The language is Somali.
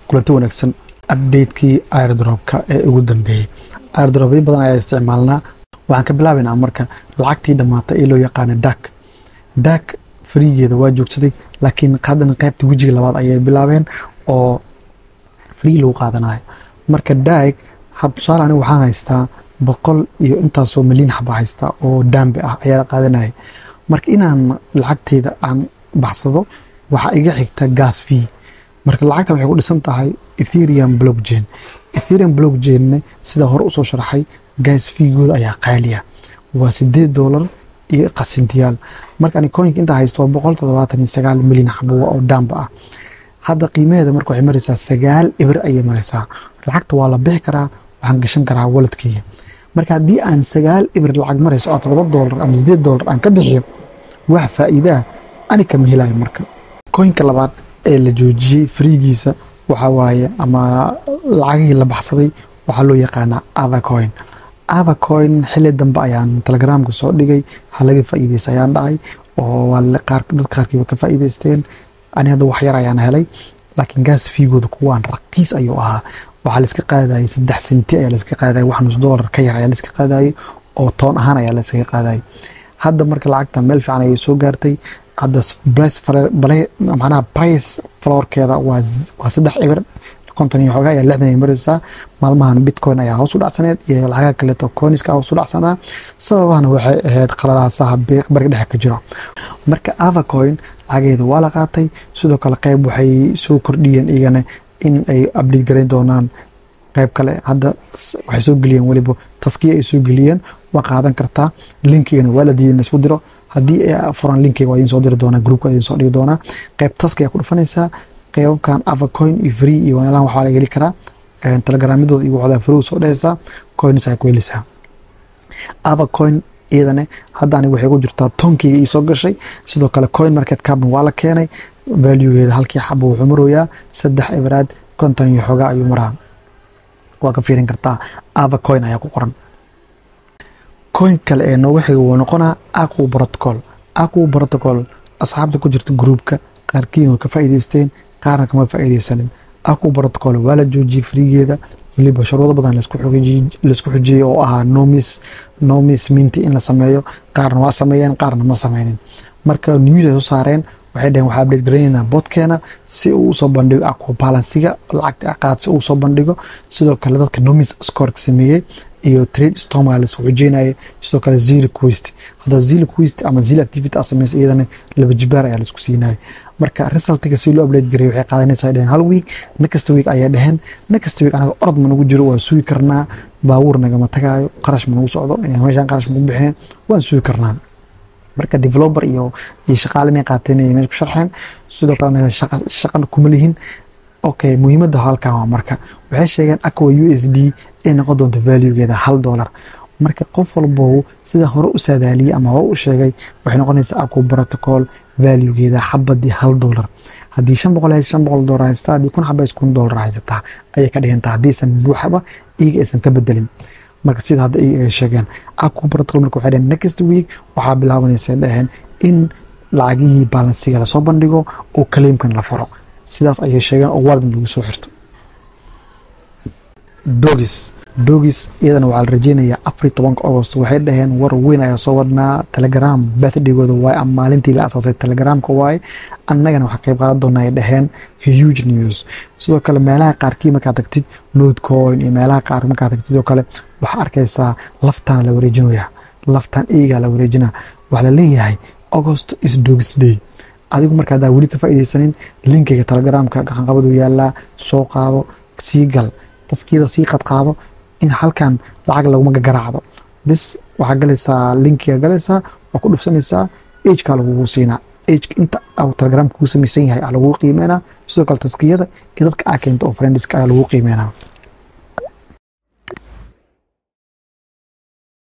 kulanti wanaagsan updatekii airdropka ee ugu dambeeyey airdropyo badan ayaa isticmaalnaa waxaan ka bilaabaynaa marka lacagtii dhammaatay ee loo yaqaana dak dak friigeeda waa joogsaday laakiin haddana qaybta wejiga labaad ayay bilaabeen oo free lagu qaadanayo marka daag had tusaale aniga waxaan haystaa boqol iyo intaasoo milyan xaba haystaa oo daambe ah ayaa la qaadanaya marka inaan lacagteyda aan baxsado waxaa iga xigta gas fee marka lacagta waxay ku dhisan tahay etherium blockchain etherium blockchainne sidaa hore usoo sharaxay gas feegooda ayaa qaaliya waa sideed doolar iyo qasintiyaal marka ani coinka intaa haysto waa boqol toddobaatan iyo sagaal milyan xabo oo daamba ah hadda qiimaheeda marka waxay maraysaa sagaal ibir ayay maraysaa lacagta waa la bixi karaa waxaan gashan karaa waladkeyga marka haddii aan sagaal ibir lacag marayso oo toddoba doolar ama sideed doolar aan ka bixiyo wax faa'iidaa ani kama helayo marka coinka labaad ee la joojiyey friigiisa waxaa waaye ama lacagihii la baxsaday waxaa loo yaqaanaa avacoin avacoin xili dambe ayaan telegramka soo dhigay halaga faa'iideysa ayaan dhacay oo dad qaarkiiba ka faa'iideysteen ani hadda wax yar ayaan helay laakiin gaas fiigooda kuwaan raqiis ayuu ahaa waxaa laiska qaadayay saddex senti ayaa laiska qaadayay wax nus doolar ka yar ayaa laiska qaadayay oo toon ahaan ayaa laiskaga qaadayay hadda marka lacagta meel fiican ayay soo gaartay hadda manaha price florkeeda waa saddex ibir konton iyo xoogaa ayaa lixdan ay maraysaa maalmahan bitcoin ayaa hoos u dhacsaneed iyo lacagaha kaleeto coiniska hoos u dhacsanaa sababahana waxay ahayd qalalaasaha bariga dhexe ka jiro marka avacoin lacageeda waa la qaatay sidoo kale qeyb waxay soo kordhiyeen iyagana in ay update garayn doonaan qeyb kale hadda waxay soo geliyeen weliba taskiya ay soo geliyeen waa qaadan kartaa linkigana waa la diiday in laisku diro haddii ay furan linkiga waa idin soo diri doonaa groupka idin soo dhigi doonaa qeyb taski ayaa ku dhufanaysaa qeybabkan avacoin iyo free iyo meelahan waxaa laga heli karaa telegramyadooda iyo waxooda free soo dhehaysaa coins ayaa ku helisaa avacoin iyadane hadda aniga waxay ku jirtaa tonkeyga ii soo gashay sidoo kale coin market capna waa la keenay valuegeeda halkii xaba wuxuu maroyaa saddex ibaraad konton iyo xoogaa ayuu maraa waa ka fiirin kartaa avacoin ayaa ku qoran coin kale ee nooga xiga wuu noqonaa aqu protocol aqu protocol asxaabta ku jirta groupka qaarkiin way ka faa'iideysteen qaarna kama faa'iideysanin aqu protocol waa la joojiyey friigeeda weliba shuruudo badan laisku xujiyey oo ahaa nomis nomis minti in la sameeyo qaarna waa sameeyeen qaarna ma sameynin marka news ay soo saareen waxay dhaheen waxaa update garaynaynaa bodkeena si uu usoo bandhigo aqu balansiga lacagta aqaad si uu usoo bandhigo sidoo kale dadka nomis scoreka sameeyey iyo trade stormga laisku xujeynaya sidoo kale zero quest hadda zero quest ama zero activity aad sameysa iyadana laba jibaar ayaa laisku siinaya marka resultiga si loo update gareey waxay qaadanaysaa dheheen hal week next week ayay dheheen next week anaga orod ma nagu jiro waan sugi karnaa baabuur nagama tagaayo qarash ma nagu socdo inay meeshaan qarash magu bixineen waan sugi karnaa marka developer iyo iyo shaqaale inay qaateen ay meesha ku sharxeen sidoo kale anaga shaqana kuma lihin okay muhiimadda halkan waa marka waxay sheegeen aqua u s d ay noqon doonto valuegeeda hal dollar marka qof walbow sida hore u saadaaliyey ama hore u sheegay waxay noqonaysaa aqua protocol valuegeeda xabadii hal dollar haddii shan boqol hays shan boqol dollar haystaa haddii kun xaba hays kun dollar haysataa ayay ka dhigantaa haddiisan buuxaba iyaga aysan ka bedelin marka sida hadda iyaga ay sheegeen aqua protocol marka waxay dhaheen next week waxaa bilaabanaysa dhaheen in lacagihii balansiga lasoo bandhigo oo kaleemkan la furo sidaas ayay sheegeen oo waalid lagu soo xirto dogis dogis iyadana waxaa la rajeynayaa afar tobanka agost waxay dhaheen war weyn ayaa soo wadnaa telegram birthdhaygooda waaye ama maalintii la asaasay telegramka waaye annagana waxaa qayb qaadan doonaa ay dhaheen huge news sidoo kale meelaha qaarkii markaad tagtid nodecoin iyo meelaha qaar markaad tagtid oo kale waxaa arkaysaa laftaan la wareejinaya laftaan eegaa la wareejinaa waxaa la leeyahay august is dogis day adigu marka haddaa weli ka faa'iideysanin linkiga telegramka gacanqabadu yaalaa soo qaado sii gal qofkiida sii qadqaado in halkan lacag laguma garaacdo bis waxaa galaysaa linkiga galaysaa waa ku dhufsanaysaa ageka lagugu siinaa age inta telegramka kuu samaysan yahay aa lagu qiimeynaa sidoo kale taskiyada iyo dadka aa keento oo friendiska ayaa lagu qiimeynaa